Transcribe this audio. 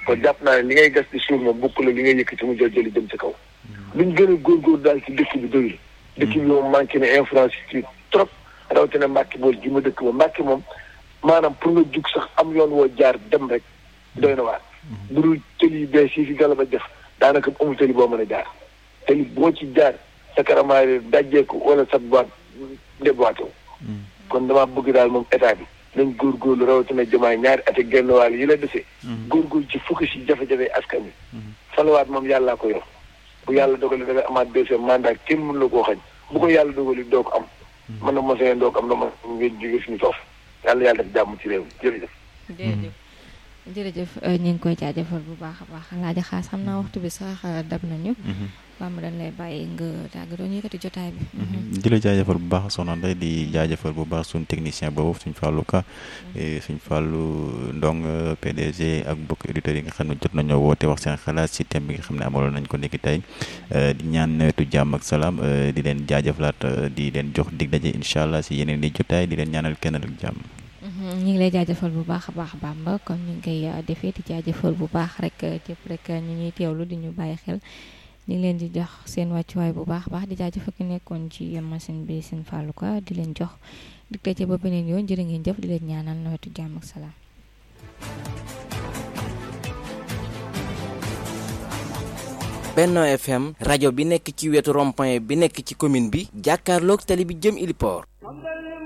kon jàpp naa ne li ngay gas di suuf moom bokk la li ngay yëkkati mu jël jëli jëm ci kaw luñ gën a góorgóor daal ci dëkk bi doyul dëkk bi moom manqué na infrastructure trop rawatina Mbàkke bool gi ma dëkk ba Mbàkke moom maanaam pour nga jug sax am yoon woo jaar dem rek doy na waar bu dul tëli yu bees yi fi gala ba def daanaka amul tëli boo mën a jaar tëli boo ci jaar sa karamaay dajjeeku wala sa boîte déboîté wu kon damaa bëgg daal moom état bi nañ góorgóorlu rawatina jamaay ñaari at ak genn wàll yi la desee góorgóorlu ci fukki si jafe-jafe askan wi falawaat moom yàllaa ko yor bu yàlla dogali da nga amaat deuxième mandat kenn mën la koo xañ bu ko yàlla dogali doo ko am mën na mosee doo ko am na ma ngeen jóge suñu foofu yàlla yàlla def jàmm ci réew mi jërëjëf jërëjëf jërëjëf ñu ngi koy jaajëfal bu baax a baax laaja xaas xam naa waxtu bi sax dab nañu waaw ma dañ lay bàyyi nga tàggatoo ñu yëkkati jotaay bi di la jaajëfal bu baax soxna Ndeye di jaajëfal bu baax suñ technicien boobu suñ fàllu ka suñ fàllu ndong PDG ak mbokk auditeurs yi nga xam ne jot nañoo woote wax seen xalaat si thème bi nga xam ne amaloon nañ ko nekki tey di ñaan nawetu jàmm ak salaam di leen jaajëfalaat di leen jox dig daje incha allah si yeneen i jotaay di leen ñaanal kenn ak jàmm ñu ngi lay jaajëfal bu baax a baax Bamba comme ñu ngi koy defee di jaajëfal bu baax rek képp rek ñu ñuy teewlu di ñu bàyyi xel ñu ngi leen di jox seen wàccuwaay bu baax a baax di jaajëfal ki nekkoon ci machine bi seen fàllu ko di leen jox di tëjee ba beneen yoon jërë ngeen jëf di leen ñaanal nawetu jàmm ak salaam. Benno FM rajo bi nekk ci wetu rond-point bi nekk ci commune bi jàkkaarloog tali bi jëm Iliport